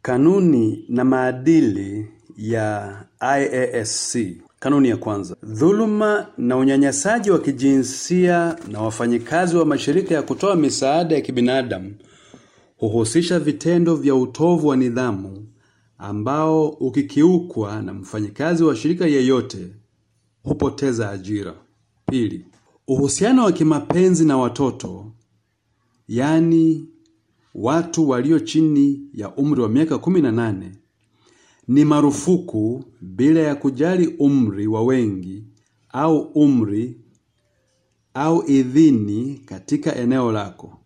Kanuni na maadili ya IASC. Kanuni ya kwanza: dhuluma na unyanyasaji wa kijinsia na wafanyikazi wa mashirika ya kutoa misaada ya kibinadamu huhusisha vitendo vya utovu wa nidhamu ambao ukikiukwa na mfanyikazi wa shirika yeyote hupoteza ajira. Pili, uhusiano wa kimapenzi na watoto, yaani watu walio chini ya umri wa miaka 18 ni marufuku bila ya kujali umri wa wengi au umri au idhini katika eneo lako.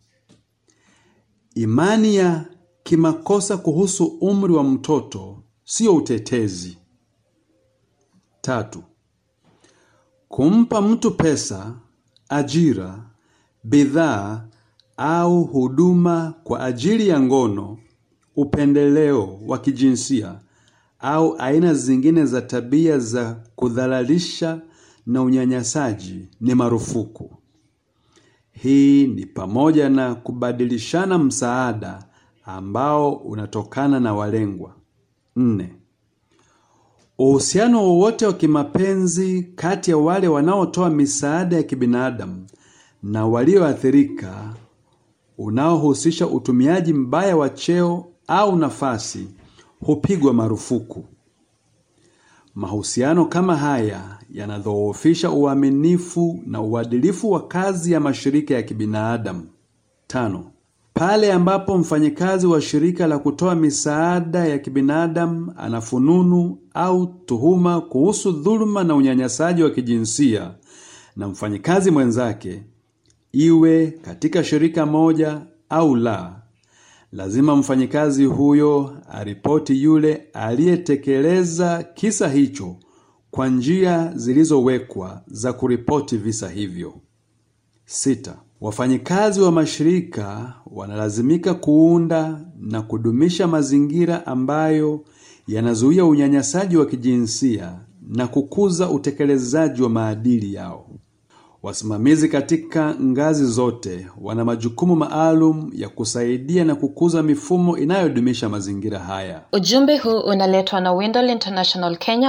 Imani ya kimakosa kuhusu umri wa mtoto sio utetezi. Tatu, kumpa mtu pesa, ajira, bidhaa au huduma kwa ajili ya ngono, upendeleo wa kijinsia au aina zingine za tabia za kudhalalisha na unyanyasaji ni marufuku. Hii ni pamoja na kubadilishana msaada ambao unatokana na walengwa. Nne, uhusiano wowote wa kimapenzi kati ya wale wanaotoa misaada ya kibinadamu na walioathirika unaohusisha utumiaji mbaya wa cheo au nafasi hupigwa marufuku. Mahusiano kama haya yanadhoofisha uaminifu na uadilifu wa kazi ya mashirika ya kibinadamu. Tano, pale ambapo mfanyikazi wa shirika la kutoa misaada ya kibinadamu ana fununu au tuhuma kuhusu dhuluma na unyanyasaji wa kijinsia na mfanyikazi mwenzake, iwe katika shirika moja au la, lazima mfanyikazi huyo aripoti yule aliyetekeleza kisa hicho kwa njia zilizowekwa za kuripoti visa hivyo. Sita, wafanyikazi wa mashirika wanalazimika kuunda na kudumisha mazingira ambayo yanazuia unyanyasaji wa kijinsia na kukuza utekelezaji wa maadili yao. Wasimamizi katika ngazi zote wana majukumu maalum ya kusaidia na kukuza mifumo inayodumisha mazingira haya. Ujumbe huu unaletwa na Windol International Kenya